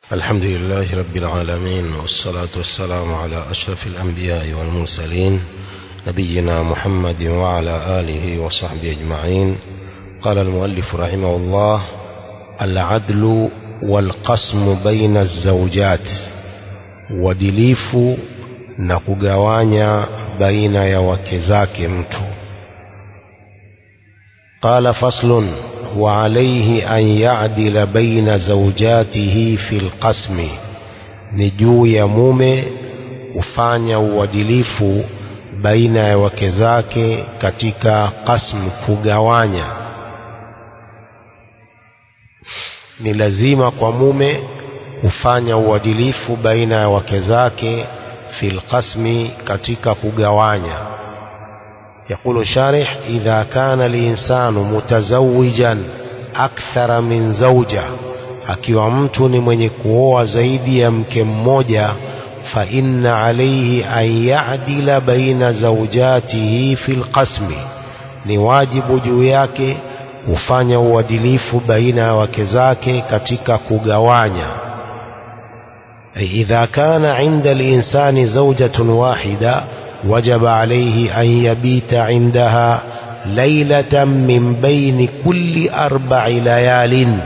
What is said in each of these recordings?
الحمد لله رب العالمين والصلاة والسلام على أشرف الأنبياء والمرسلين نبينا محمد وعلى آله وصحبه أجمعين قال المؤلف رحمه الله العدل والقسم بين الزوجات uadilifu na kugawanya baina ya wake zake mtu قال فصل وعليه أن يعدل بين زوجاته في القسم ni juu ya mume kufanya uadilifu baina ya wake zake katika qasm kugawanya ni lazima kwa mume kufanya uadilifu baina ya wake zake fil qasmi katika kugawanya يقول الشارح إذا كان الإنسان متزوجا أكثر من زوجة akiwa mtu ni mwenye kuoa zaidi ya mke mmoja fa inna alayhi an ya'dila baina zawjatihi fil qasmi ni wajibu juu yake kufanya uadilifu baina ya wake zake katika kugawanya idha kana 'inda al-insani zawjatun wahida وجب عليه أن يبيت عندها ليلة من بين كل أربع ليال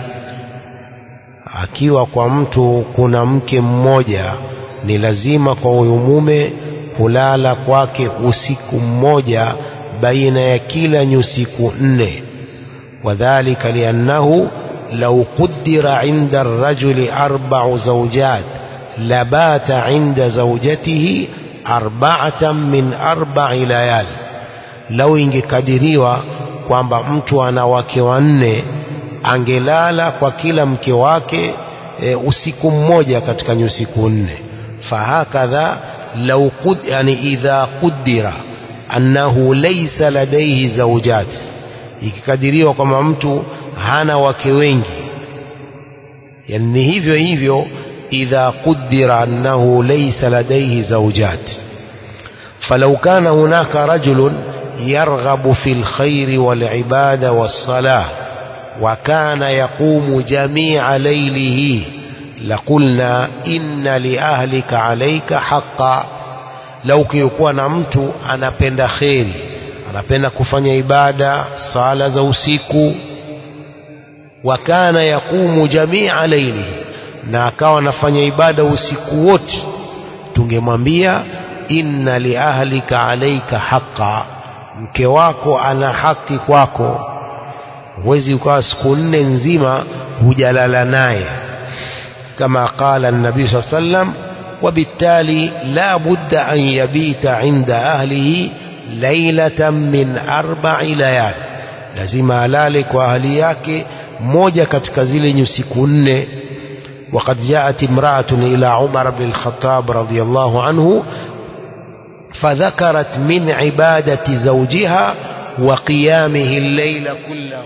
akiwa kwa mtu kuna mke mmoja ni lazima kwa huyu mume kulala kwake usiku mmoja baina ya kila nyusiku nne wadhalika liannahu lau qudira inda arrajuli arba'u zawjat labata inda zawjatihi arba'atan min arba'i layal lau ingekadiriwa kwamba mtu ana wake wanne angelala kwa kila mke wake e, usiku mmoja katika nyusiku nne fahakadha lau qud, yani idha qudira annahu laysa ladaihi zawjat ikikadiriwa kwamba mtu hana wake wengi yani hivyo hivyo إذا قدر أنه ليس لديه زوجات فلو كان هناك رجل يرغب في الخير والعبادة والصلاة وكان يقوم جميع ليله لقلنا إن لأهلك عليك حقا لو كيكون mtu anapenda kheri anapenda kufanya ibada sala za usiku wakana yaqumu jamia lailihi na akawa anafanya ibada usiku wote tungemwambia inna liahlika alaika haqa mke wako ana haki kwako huwezi ukawa siku nne nzima hujalala naye kama qala nabii saa sallam وبالتالي لا بد أن يبيت عند أهله ليلة من أربع ليال لازم ألالك وأهليك موجة katika zile nyusiku nne وقد جاءت امرأة إلى عمر بن الخطاب رضي الله عنه فذكرت من عبادة زوجها وقيامه الليل كله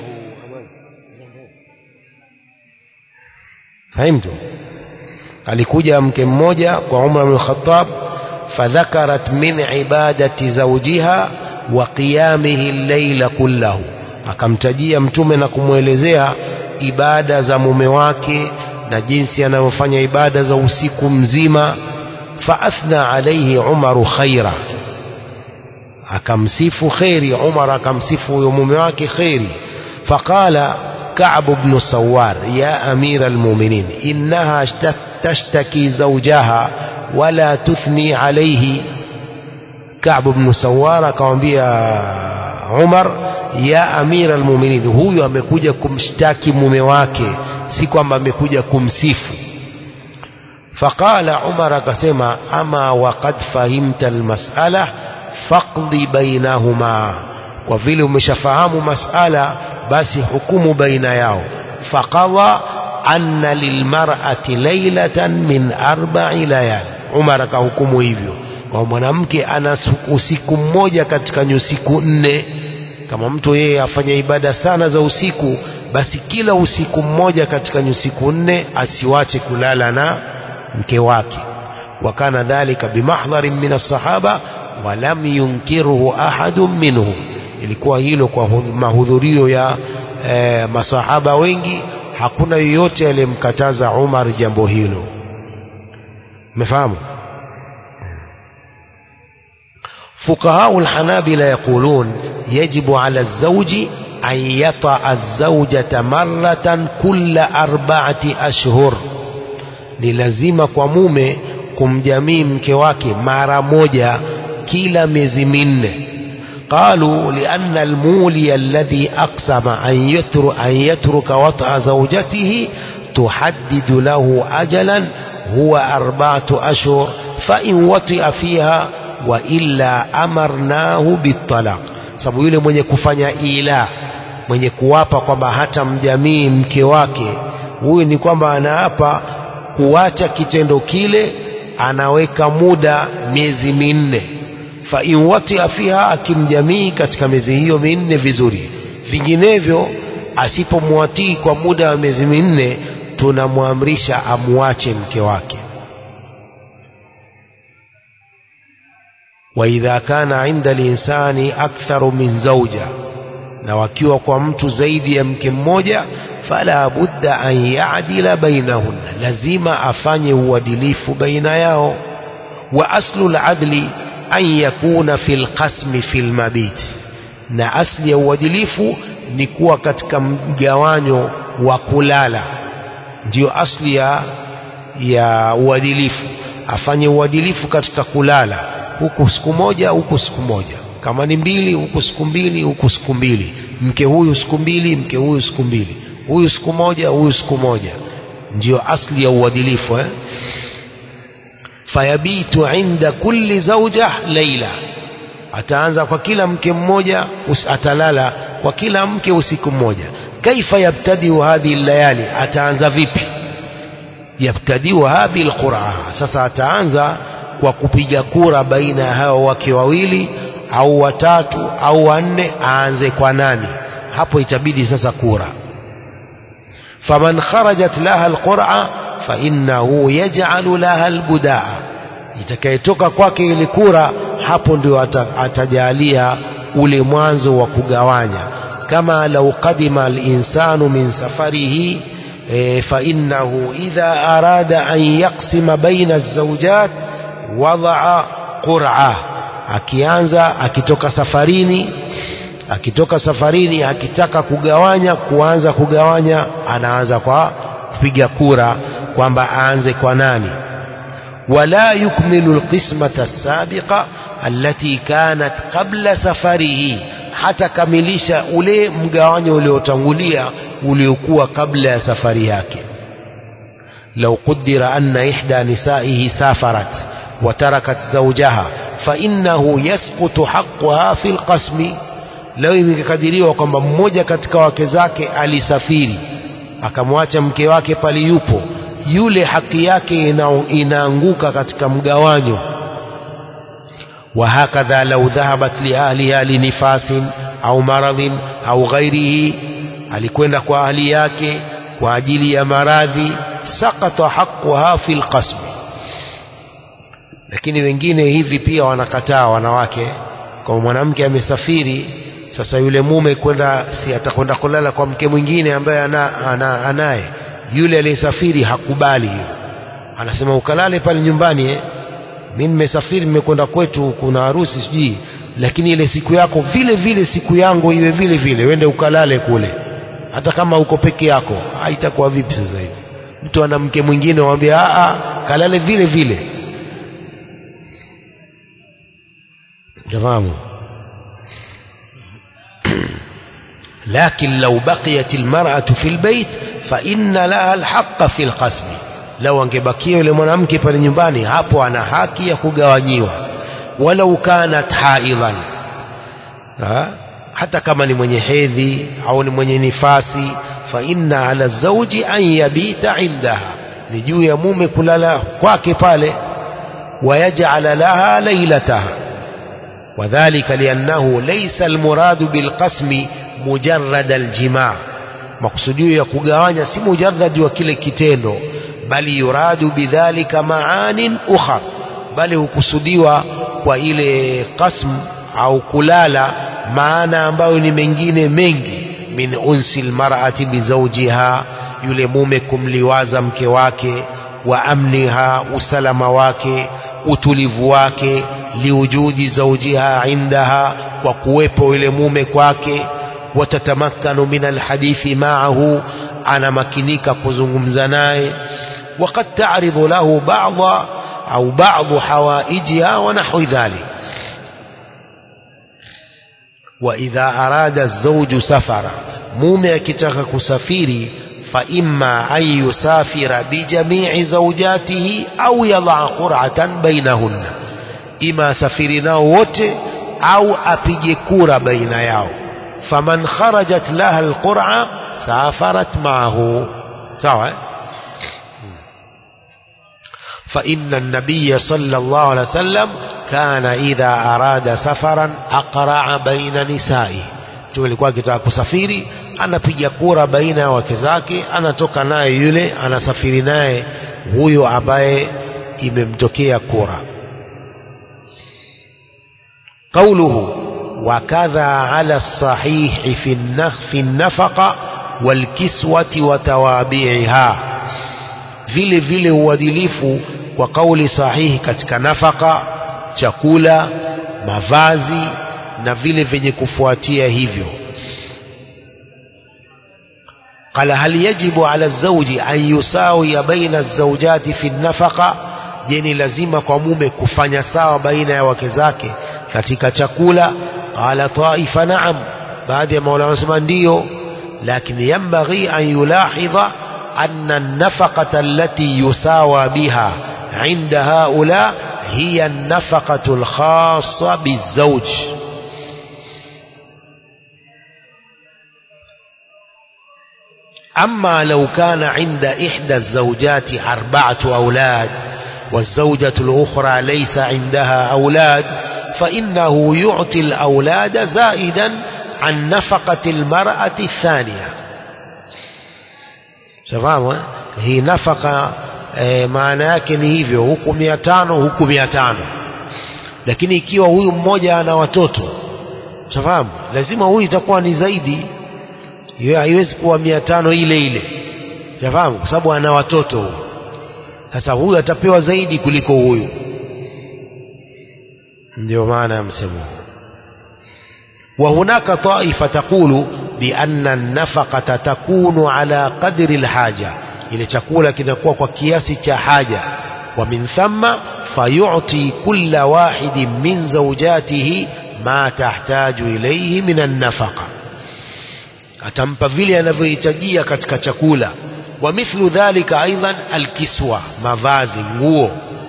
فهمتم alikuja mke mmoja kwa Umar bin Khattab fadhakarat min ibadati zawjiha wa qiyamihi al-layla kullahu akamtajia mtume na kumwelezea ibada za mume wake na jinsi anavyofanya ibada za usiku mzima faathna alayhi umaru khaira akamsifu khairi umar akamsifu huyo mume wake khairi faqala كعب بن سوار يا أمير المؤمنين إنها تشتكي زوجها ولا تثني عليه كعب بن سوار akamwambia Umar ya amira almu'minin huyu amekuja kumshtaki mume wake si kwamba amekuja kumsifu faqala umar akasema ama waqad fahimta almas'ala faqdi bainahuma kwa vile umeshafahamu mas'ala basi hukumu baina yao faqadha anna lilmar'ati laylatan min arba'i layal umar akahukumu hivyo kwa mwanamke ana usiku mmoja katika nyusiku nne kama mtu yeye afanya ibada sana za usiku basi kila usiku mmoja katika nyusiku nne asiwache kulala na mke wake wakana dhalika bimahdharin min as-sahaba walam yunkiruhu ahadun minhum ilikuwa hilo kwa mahudhurio ya e, masahaba wengi hakuna yoyote aliyemkataza Umar jambo hilo umefahamu فقهاء الحنابلة يقولون يجب على الزوج أن يطأ الزوجة مرة كل أربعة أشهر ni lazima kwa mume kumjamii mke wake mara moja kila miezi minne قالوا لأن المولي الذي أقسم أن يترك, أن يترك وطأ زوجته تحدد له أجلا هو أربعة أشهر فإن وطئ فيها وإلا أمرناه بالطلاق sababu yule mwenye kufanya ila mwenye kuwapa kwamba hata mjamii mke wake huyu ni kwamba anaapa kuacha kitendo kile anaweka muda miezi minne fa in watia fiha akimjamii katika miezi hiyo minne vizuri vinginevyo asipomwatii kwa muda wa miezi minne tunamwamrisha amwache mke wake waidha kana inda linsani aktharu min zauja na wakiwa kwa mtu zaidi ya mke mmoja fala budda an yadila bainahunna lazima afanye uadilifu baina yao wa aslu ladli an yakuna fi lqasmi fi lmabit na asli ya uadilifu ni kuwa katika mgawanyo wa kulala ndiyo asli ya, ya uadilifu afanye uadilifu katika kulala huku siku moja huku siku moja kama ni mbili huku siku mbili huku siku mbili mke huyu siku mbili mke huyu siku mbili huyu siku moja huyu siku moja ndiyo asli ya uadilifu eh? fayabitu inda kulli zauja laila ataanza kwa kila mke mmoja atalala kwa kila mke usiku mmoja kaifa yabtadiu hadhihi layali ataanza vipi yabtadiuha bilqura sasa ataanza kwa kupiga kura baina ya hao wake wawili au watatu au wanne aanze kwa nani hapo itabidi sasa kura faman kharajat laha alqura fainnahu yaj'alu laha albudaa itakayetoka kwake ile kura hapo ndio atajalia ule mwanzo wa kugawanya kama lau qadima alinsanu min safarihi e, fainnahu idha arada an yaqsima baina alzawjat wadaa qur'a akianza akitoka safarini akitoka safarini akitaka kugawanya kuanza kugawanya anaanza kwa kupiga kura kwamba aanze kwa nani wala yukmilu alqismata as-sabiqa allati kanat qabla safarihi hata kamilisha ule mgawanyo uliotangulia uliokuwa kabla ya safari yake لو قدر أن إحدى نسائه سافرت وتركت زوجها فإنه يسقط حقها في القسم leo imekadiriwa kwamba mmoja katika wake zake alisafiri akamwacha mke wake pale yupo yule haki yake ina, inaanguka katika mgawanyo وهكذا لو ذهبت لأهلها لنفاس أو مرض أو غيره alikwenda kwa ahli yake kwa ajili ya maradhi sakata haquha fi lqasmi lakini wengine hivi pia wanakataa wanawake kwa mwanamke amesafiri sasa yule mume kwenda si atakwenda kulala kwa mke mwingine ambaye ana, ana, anaye yule aliyesafiri hakubali hiyo anasema ukalale pale nyumbani eh? mi nimesafiri nimekwenda kwetu kuna harusi sijui lakini ile siku yako vile vile siku yangu iwe vile vile wende ukalale kule hata kama uko peke yako haitakuwa vipi sasa hivi mtu ana mke mwingine wambia a kalale vile vile تمام لكن لو بقيت المرأة في البيت فإن لها الحق في القسم لو angebakia yule mwanamke pale nyumbani hapo ana haki ya kugawanyiwa walau kanat haidhan hata kama ni mwenye hedhi au ni mwenye nifasi fa inna ala zawji an yabita indaha ni juu ya mume kulala kwake pale wayaj'ala laha lailataha وذلك لأنه ليس المراد بالقسم مجرد الجماع مقصوديو ya kugawanya si mujarrad wa kile kitendo bali yuradu bidhalika maanin ukhra bali hukusudiwa kwa ile qasm au kulala maana ambayo ni mengine mengi min unsi almar'ati bizawjiha yule mume kumliwaza mke wake wa amniha usalama wake utulivu wake liujudi zaujiha indaha kwa kuwepo yule mume kwake watatamakkanu min alhadithi maahu anamakinika kuzungumza naye وقد تعرض له بعض أو بعض حوائجها ونحو ذلك وإذا أراد الزوج سفرا mume akitaka kusafiri فإما أن يسافر بجميع زوجاته أو يضع قرعة بينهن إما سفرنا wote أو apige kura baina yao فمن خرجت لها القرعة سافرت معه sawa فإن النبي صلى الله عليه وسلم كان إذا أراد سفرا أقرع بين نسائه mtume alikuwa akitaka kusafiri anapiga kura baina ya wake zake anatoka naye yule anasafiri naye huyo ambaye imemtokea kura قوله وكذا على الصحيح في في النفقة والكسوة وتوابعها vile vile uadilifu kwa kauli sahihi katika nafaka chakula mavazi na vile vyenye kufuatia hivyo قال هل يجب على الزوج أن يساوي بين الزوجات في النفقة je lazima kwa mume kufanya sawa baina ya wake zake katika chakula qala taifa naam baadhi ya maulama wanasema ndiyo lakini yambaghi an yulahidha أن النفقة التي يساوى بها عند هؤلاء هي النفقة الخاصة بالزوج أما لو كان عند إحدى الزوجات أربعة أولاد والزوجة الأخرى ليس عندها أولاد فإنه يعطي الأولاد زائدا عن نفقة المرأة الثانية safahamu hii nafaka e, maana yake ni hivyo huku mia tano huku mia tano lakini ikiwa huyu mmoja ana watoto safahamu lazima huyu itakuwa ni zaidi hiyo haiwezi kuwa mia tano ile ile safahamu kwa sababu ana watoto huyu sasa huyu atapewa zaidi kuliko huyu ndio maana ya msemo huu وهناك طائفة تقول بأن النفقة تكون على قدر الحاجة ile chakula kinakuwa kwa kiasi cha haja wa min thamma fayu'ti kulla wahidin min zawjatihi ma tahtaju ilayhi min an-nafaqa atampa vile anavyohitajia katika chakula wa mithlu dhalika aidan alkiswa mavazi nguo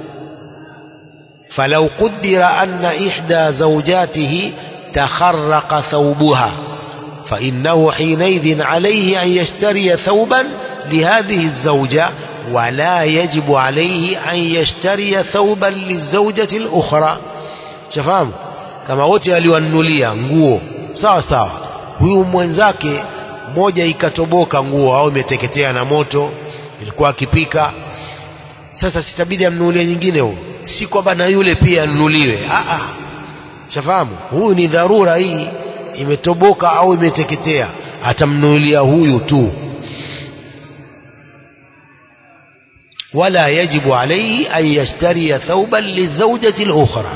falau qaddara anna ihda zawjatihi تخرق ثوبها فإنه حينئذ عليه أن يشتري ثوبا لهذه الزوجة ولا يجب عليه أن يشتري ثوبا للزوجة الأخرى شفاهم kama wote aliwanunulia nguo sawa sawa huyu mwenzake moja ikatoboka nguo au imeteketea na moto ilikuwa akipika sasa sitabidi amnunulie nyingine huyu si kwamba na yule pia anunuliwe shafahamu huyu ni dharura hii imetoboka au imeteketea atamnunulia huyu tu wala yajibu alayhi an yashtariya thawban lizawjati al-ukhra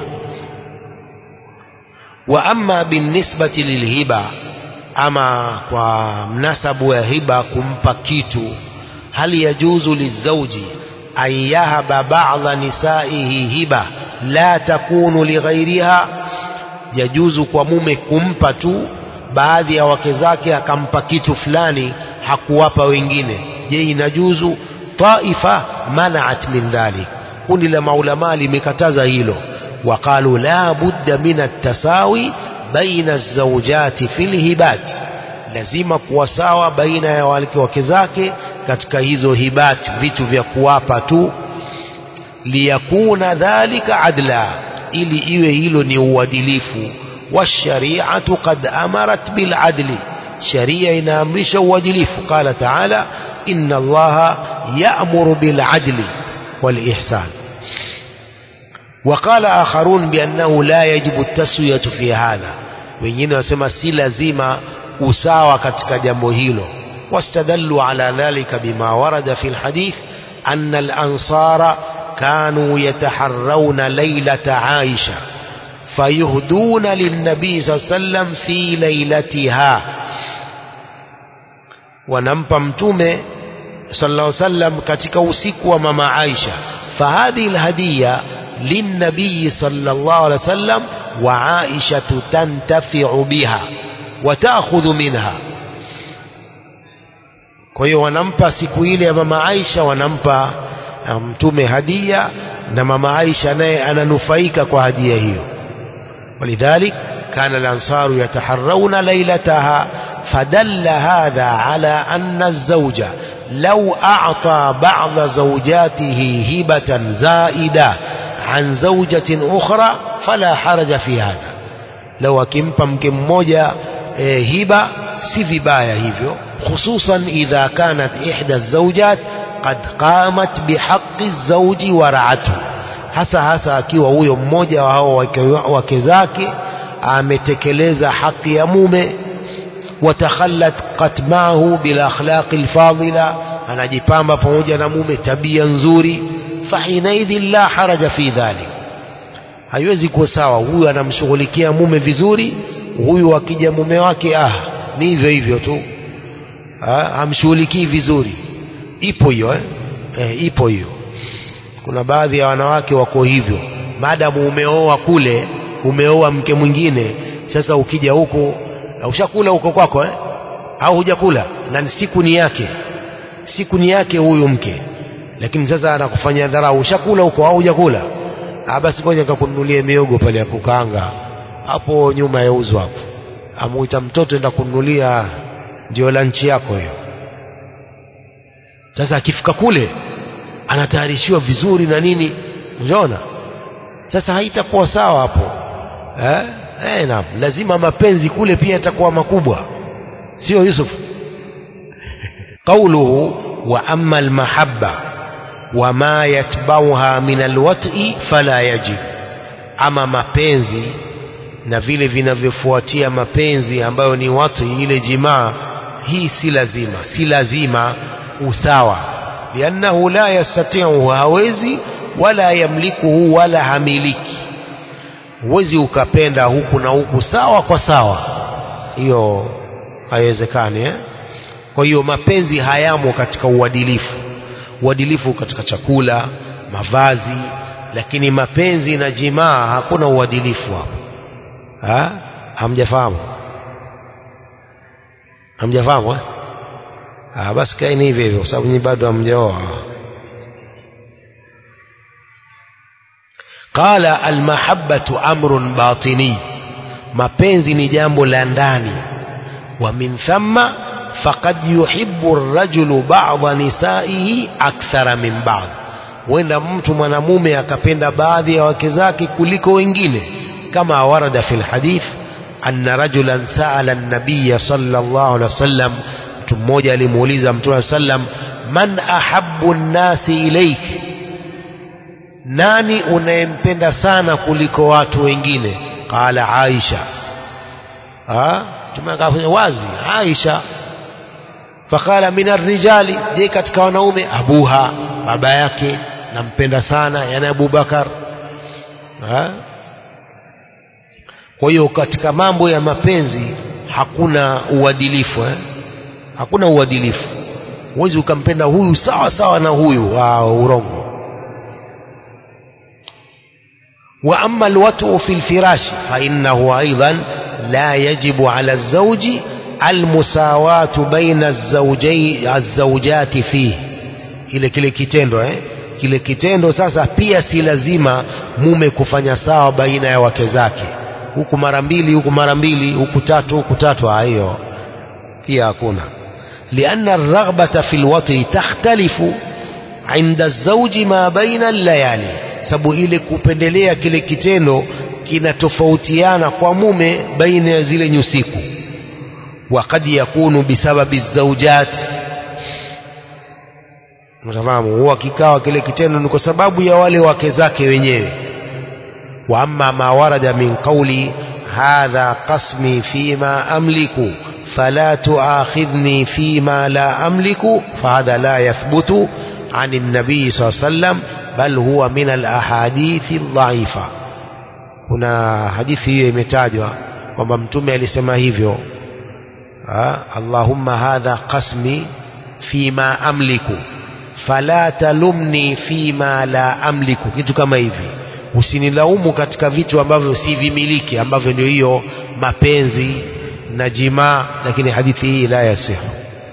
wa amma binisbati lilhiba ama kwa mnasabu ya hiba kumpa kitu hal yajuzu lizawji an yahaba ba'dha nisaihi hiba la takunu lighairiha yajuzu kwa mume kumpa tu baadhi ya wake zake akampa kitu fulani hakuwapa wengine je inajuzu taifa manaat min dhalik kundi la maulama limekataza hilo waqalu la budda min at-tasawi baina az-zawjati fil hibat lazima kuwa sawa baina ya wake zake katika hizo hibat vitu vya kuwapa tu liyakuna dhalika adla ili iwe hilo ni uadilifu والشريعة قد أمرت بالعدل شريعة inaamrisha uadilifu قال تعالى إن الله يأمر بالعدل والإحسان وقال آخرون بأنه لا يجب التسوية في هذا wengine wasema si lazima usawa katika jambo hilo واستدلوا على ذلك بما ورد في الحديث أن الأنصار كانوا يتحرون ليلة عائشة فيهدون للنبي صلى الله عليه وسلم في ليلتها ونمpa mtume صلى الله عليه وسلم katika usiku wa mama Aisha فهذه الهدية للنبي صلى الله عليه وسلم وعائشة تنتفع بها وتأخذ منها kwa hiyo wanampa siku ile ya mama Aisha wanampa mtume hadia na mama Aisha naye ananufaika kwa hadia hiyo ولذلك كان الأنصار يتحرون ليلتها فدل هذا على أن الزوج لو أعطى بعض زوجاته هبة زائدة عن زوجة أخرى فلا حرج في هذا لو akimpa mke mmoja e, hiba si vibaya hivyo خصوصا إذا كانت إحدى الزوجات قد قامت بحق الزوج ورعته hasa hasa akiwa huyo mmoja wa hao wake zake ametekeleza haki ya mume watakhallat qatmahu bil akhlaqi alfadila anajipamba pamoja na mume tabia nzuri fahinaidhin la haraja fi dhalik haiwezi kuwa sawa huyu anamshughulikia mume vizuri huyu akija mume wake ah ni hivyo hivyo tu hamshughulikii vizuri ipo hiyo eh? Eh, ipo hiyo kuna baadhi ya wanawake wako hivyo maadamu umeoa kule umeoa mke mwingine sasa ukija huku ushakula huko kwako eh? au hujakula na siku ni yake siku ni yake huyu mke lakini sasa anakufanyia dharau ushakula huko au hujakula ah basi ngoja nikakununulie miogo pale ya kukaanga hapo nyuma ya uzo hapo amuita mtoto enda kununulia ndio lanchi yako hiyo sasa akifika kule anatayarishiwa vizuri na nini unaona sasa haitakuwa sawa hapo eh eh naam lazima mapenzi kule pia yatakuwa makubwa sio Yusuf قوله وأما المحبة وما يتبعها من الوطء فلا يجب أما mapenzi na vile vinavyofuatia mapenzi ambayo ni watu ile jimaa hii si lazima si lazima usawa liannahu la yastati'u hawezi wala yamlikuhu wala hamiliki huwezi ukapenda huku na huku sawa kwa sawa hiyo haiwezekani eh? kwa hiyo mapenzi hayamo katika uadilifu uadilifu katika chakula mavazi lakini mapenzi na jimaa hakuna uadilifu hapo ha? hamjafahamu hamjafahamu eh? ah, basi kaeni hivyo hivyo sababu nyinyi bado hamjaoa qala almahabbatu amrun batini mapenzi ni jambo la ndani wa min thamma faqad yuhibbu ar-rajulu ba'dha nisaihi akthara min ba'd huenda mtu mwanamume akapenda baadhi ya wake zake kuliko wengine kama warada fil hadith anna rajulan sa'ala an-nabiy sallallahu alaihi wasallam mtu mmoja alimuuliza mtume sallam man ahabbu an-nasi ilayk nani unayempenda sana kuliko watu wengine qala aisha ah tumekafanya wazi aisha fakala min arrijali je katika wanaume abuha baba yake nampenda sana yani abubakar ha? kwa hiyo katika mambo ya mapenzi hakuna uadilifu eh? hakuna uadilifu huwezi ukampenda huyu sawa sawa na huyu wa urongo wa amma alwatu fi alfirash fa innahu aidan la yajibu ala alzawji almusawatu baina alzawjai alzawjati fihi ile kile kitendo eh kile kitendo sasa pia si lazima mume kufanya sawa baina ya wake zake huku mara mbili huku mara mbili huku tatu huku tatu hiyo pia hakuna لأن الرغبة في الوطي تختلف عند الزوج ما بين الليالي sababu ile kupendelea kile kitendo kinatofautiana kwa mume baina ya zile nyusiku وقد يكون بسبب الزوجات mtafahamu huwa kikawa kile kitendo ni kwa sababu ya wale wake zake wenyewe wa amma ma warada min qawli hadha qasmi fima amliku فلا تؤاخذني فيما لا أملك فهذا لا يثبت عن النبي صلى الله عليه وسلم بل هو من الأحاديث الضعيفة kuna hadithi hiyo imetajwa kwamba mtume alisema hivyo ha? Allahumma hadha qasmi fima amliku fala talumni fima la amliku kitu kama hivi usinilaumu katika vitu ambavyo si vimiliki ambavyo ndio hiyo mapenzi na jimaa lakini hadithi hii la yasihu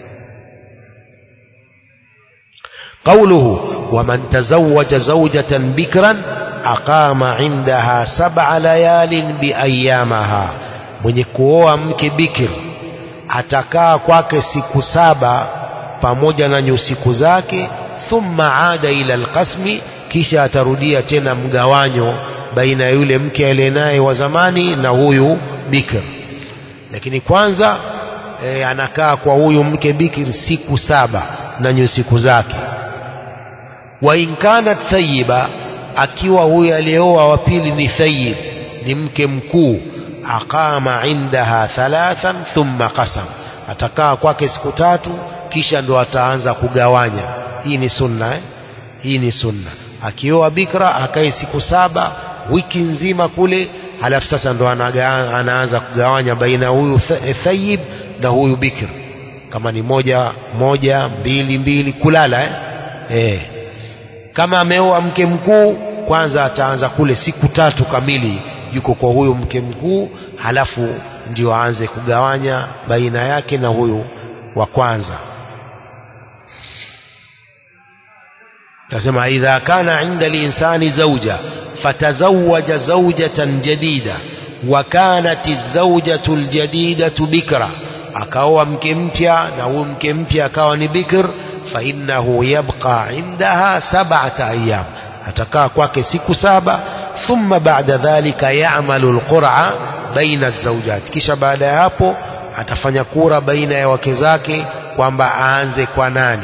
قوله ومن تزوج زوجة بكرا أقام عندها سبع ليال بأيامها mwenye kuoa mke bikir atakaa kwake siku saba pamoja na nyusiku zake thumma ada ila alqasmi kisha atarudia tena mgawanyo baina ya yule mke aliye naye wa zamani na huyu bikir lakini kwanza e, anakaa kwa huyu mke bikir siku saba na nyusiku zake wa in kanat thayiba akiwa huyu aliyeoa wa pili ni thayib ni mke mkuu aqama indaha thalathan thumma qasam atakaa kwake siku tatu kisha ndo ataanza kugawanya hii ni sunna eh? hii ni sunna akioa bikra akae siku saba wiki nzima kule halafu sasa ndo anaga, anaanza kugawanya baina huyu thayib na huyu bikr kama ni moja moja mbili mbili kulala eh? Eh. kama ameoa mke mkuu kwanza ataanza kule siku tatu kamili yuko kwa huyu mke mkuu halafu ndio aanze kugawanya baina yake na huyu wa kwanza nasema idha kana inda linsani zauja fatazawaja zaujatan jadida wa kanat zaujatu ljadidatu bikra akaoa mke mpya na huyu mke mpya akawa ni bikr fainnahu yabqa indaha sab'ata ayyam atakaa kwake siku saba thumma ba'da dhalika ya'malu alqur'a baina zawjat kisha baada ya hapo atafanya kura baina ya wake zake kwamba aanze kwa nani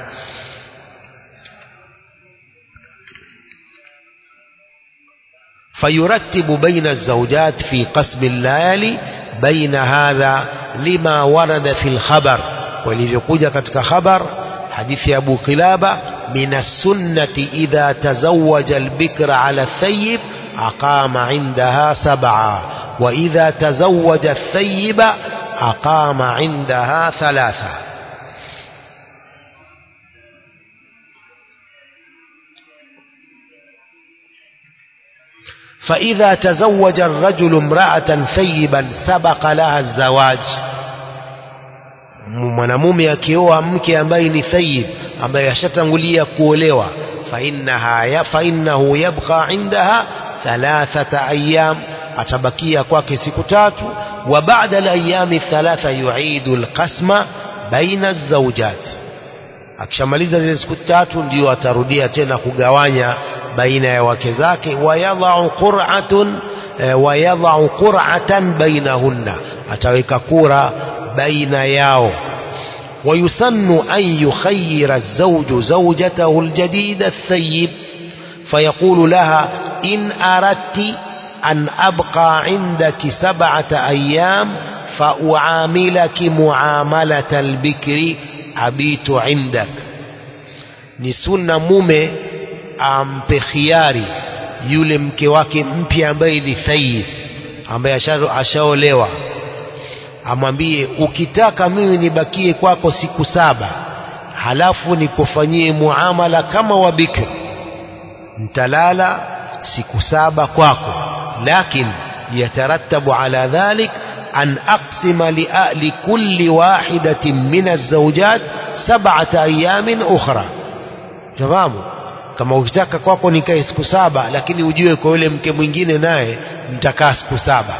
فيرتب بين الزوجات في قسم الليالي بين هذا لما ورد في الخبر ولذلك katika khabar حديث أبو قلابة من السنة إذا تزوج البكر على الثيب أقام عندها سبعة وإذا تزوج الثيب أقام عندها ثلاثة فإذا تزوج الرجل امرأة ثيبا سبق لها الزواج mwanamume akioa mke ambaye ni thayib ambaye ashatangulia kuolewa fainnaha ya fainnahu yabqa indaha thalathata ayyam atabakia kwake siku tatu wa ba'da al-ayyami thalatha yu'idu al-qasma baina az-zawjat akishamaliza zile siku tatu ndio atarudia tena kugawanya baina ya wake zake wayadha'u qur'atun wayadha'u qur'atan bainahunna ataweka kura بين ياو ويسن أن يخير الزوج زوجته الجديد الثيب فيقول لها إن أردت أن أبقى عندك سبعة أيام فأعاملك معاملة البكر أبيت عندك نسن mume ampe khiari yule mke wake mpya ambaye ni thayib ambaye ashaolewa amwambie ukitaka mimi nibakie kwako siku saba halafu nikufanyie muamala kama wa bikr ntalala siku saba kwako lakin yatarattabu ala dhalik an aqsima likulli wahidatin min alzawjat sab'ata ayamin ukhra fahamu kama ukitaka kwako nikae siku saba lakini ujue kwa yule mke mwingine naye nitakaa siku saba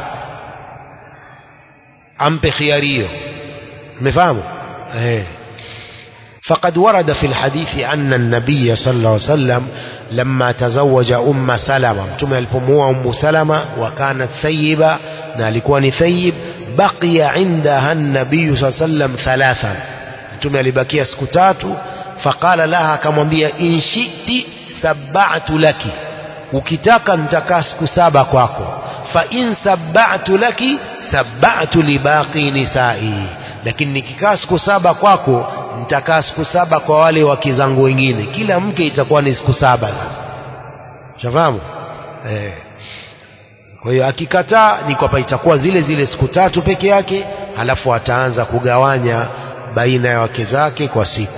ampe khiari hiyo umefahamu eh فقد ورد في الحديث أن النبي صلى الله عليه وسلم لما تزوج أم سلمة متوم البموة أم سلمة وكانت ثيبة نالكوان ثيب بقي عندها النبي صلى الله عليه وسلم ثلاثا متوم لبكي سكتات فقال لها كما بيا إن شئت سبعت لك ukitaka nitakaa siku saba kwako fa in sabba'tu laki sabba'tu libaqi nisai lakini nikikaa siku saba kwako nitakaa siku saba kwa wale wake zangu wengine kila mke itakuwa ni siku saba sasa shafahamu eh. kwa hiyo akikataa ni kwamba itakuwa zile zile siku tatu peke yake halafu ataanza kugawanya baina ya wake zake kwa siku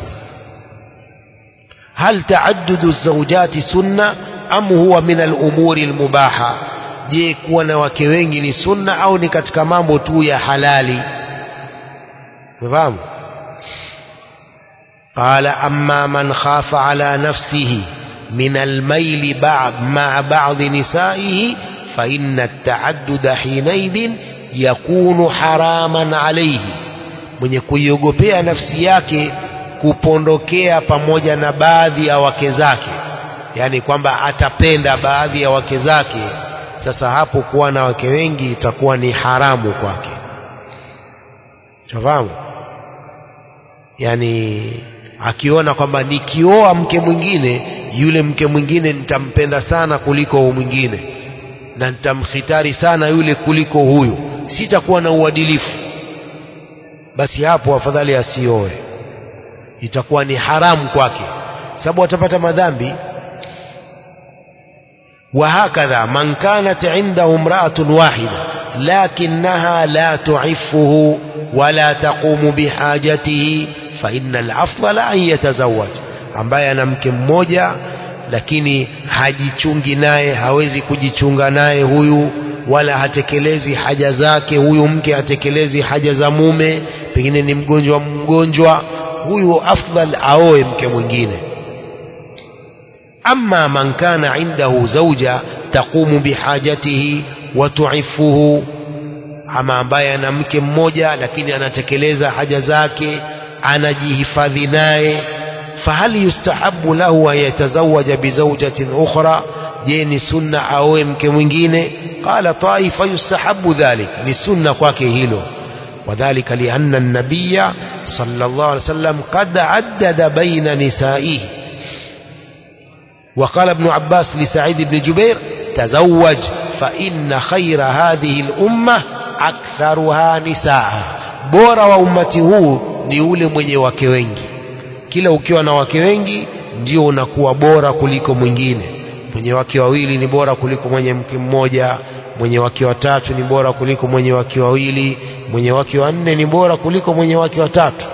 hal taaddudu zawjati sunna am huwa min al-umuri al-mubaha je kuwa na wake wengi ni sunna au ni katika mambo tu ya halali unafahamu قال أما من خاف على نفسه من الميل بعض مع بعض نسائه فإن التعدد حينئذ يكون حراما عليه mwenye kuiogopea nafsi yake kupondokea pamoja na baadhi ya wake zake yani kwamba atapenda baadhi ya wake zake sasa hapo kuwa na wake wengi itakuwa ni haramu kwake shafahamu yani akiona kwamba nikioa mke mwingine yule mke mwingine nitampenda sana kuliko huyu mwingine na nitamkhitari sana yule kuliko huyu sitakuwa na uadilifu basi hapo afadhali asioe itakuwa ni haramu kwake sababu atapata madhambi وهكذا من كانت عنده امرأة واحدة لكنها لا تعفه ولا تقوم بحاجته فإن الأفضل أن يتزوج ambaye ana mke mmoja lakini hajichungi naye hawezi kujichunga naye huyu wala hatekelezi haja zake huyu mke hatekelezi haja za mume pengine ni mgonjwa mgonjwa huyu afdal aoe mke mwingine أما من كان عنده زوجة تقوم بحاجته وتعفه ama ambaye ana mke mmoja lakini anatekeleza haja zake anajihifadhi naye fahal yustahabu lahu an yatazawaja bizaujatin ukhra je ni sunna aoe mke mwingine qala taifa yustahabu dhalik ni sunna kwake hilo وذلك لأن النبي صلى الله عليه وسلم قد عدد بين نسائه وقال ابن عباس لسعيد بن جبير تزوج فإن خير هذه الأمة أكثرها نساء bora wa ummati huu ni ule mwenye wake wengi kila ukiwa na wake wengi ndio unakuwa bora kuliko mwingine mwenye wake wawili ni bora kuliko mwenye mke mmoja mwenye wake watatu ni bora kuliko mwenye wake wawili mwenye wake wanne ni bora kuliko mwenye wake watatu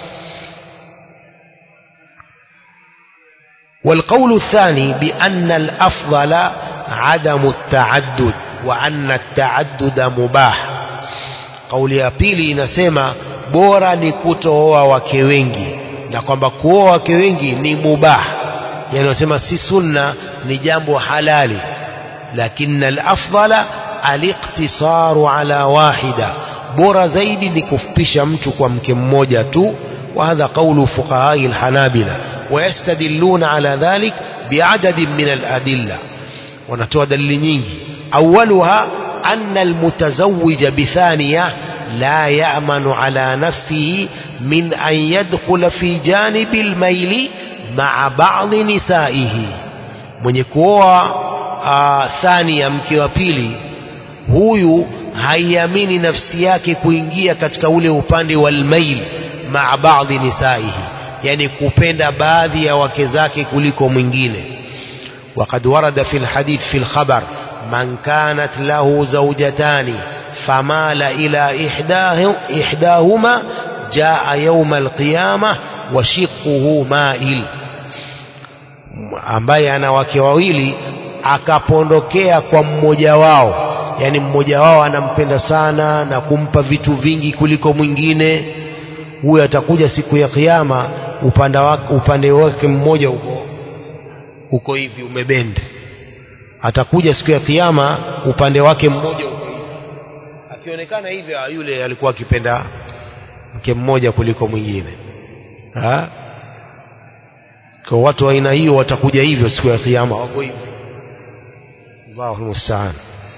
والقول الثاني بأن الأفضل عدم التعدد وأن التعدد مباح قول ya pili inasema bora ni kutooa wake wengi na kwamba kuoa wake wengi ni mubah yani wasema si sunna ni jambo halali lakini al-afdala al-iqtisaru ala wahida bora zaidi ni kufupisha mtu kwa mke mmoja tu وهذا قول فقهاء الحنابلة ويستدلون على ذلك بعدد من الأدلة ونتوى دليل nyingi أولها أن المتزوج بثانية لا يأمن على نفسه من أن يدخل في جانب الميل مع بعض نسائه mwenye kuoa thania mke wa pili huyu haiamini nafsi yake kuingia katika ule upande wa almail maa baadhi nisaihi yani kupenda baadhi ya wake zake kuliko mwingine وقد ورد في الحديث في الخبر من كانت له زوجتان فمال إلى إحداه إحداهما جاء يوم القيامة وشقه مائل ambaye ana wake wawili akapondokea kwa mmoja wao yani mmoja wao anampenda sana na kumpa vitu vingi kuliko mwingine huyo atakuja siku ya kiyama upande wake, upande wake mmoja uko uko hivi umebende atakuja siku ya kiyama upande wake mmoja uko hivi akionekana hivi yule alikuwa akipenda mke mmoja kuliko mwingine ha? kwa watu wa aina hiyo watakuja hivyo siku ya kiyama wako hivi Allahu musta'an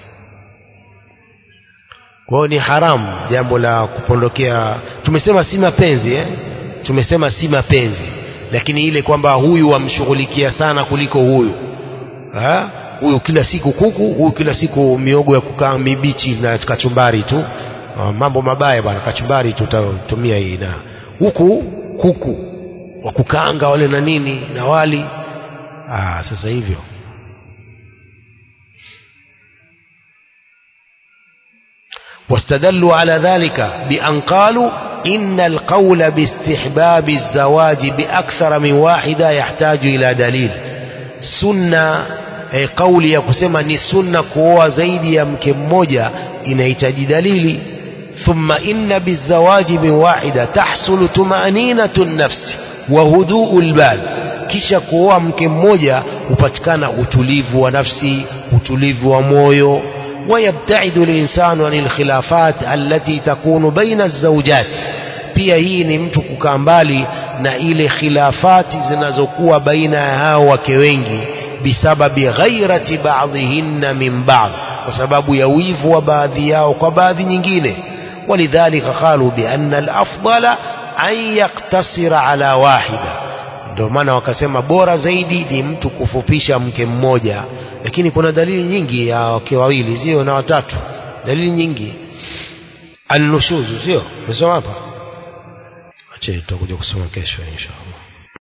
kwa hiyo ni haramu jambo la kupondokea tumesema si mapenzi eh? tumesema si mapenzi lakini ile kwamba huyu wamshughulikia sana kuliko huyu ha? huyu kila siku kuku huyu kila siku miogo ya kukaa mibichi na kachumbari tu Ah, mambo mabaya bwana kachumbari tutatumia hii na huku kuku wa kukaanga wale na nini na wali ah, sasa hivyo واستدلوا على ذلك بأن قالوا إن القول باستحباب الزواج بأكثر من واحدة يحتاج إلى دليل سنة eh, kauli ya kusema ni sunna kuoa zaidi ya mke mmoja inahitaji dalili thumma inna bizawaji min wahida tahsulu tumaninatu nafsi wa huduu lbal kisha kuoa mke mmoja hupatikana utulivu wa nafsi utulivu wa moyo ويبتعد الإنسان عن الخلافات التي تكون بين الزوجات pia hii ni mtu kukaa mbali na ile khilafati zinazokuwa baina ya hao wake wengi bisababi ghairati ba'dhihinna min ba'd kwa sababu ya wivu wa baadhi yao kwa baadhi nyingine walidhalika qalu bianna alafdala an yaktasira ala wahida ndio maana wakasema bora zaidi ni mtu kufupisha mke mmoja lakini kuna dalili nyingi ya wake wawili sio na watatu dalili nyingi annushuzu sio umesoma hapa ache tutakuja kusoma kesho inshallah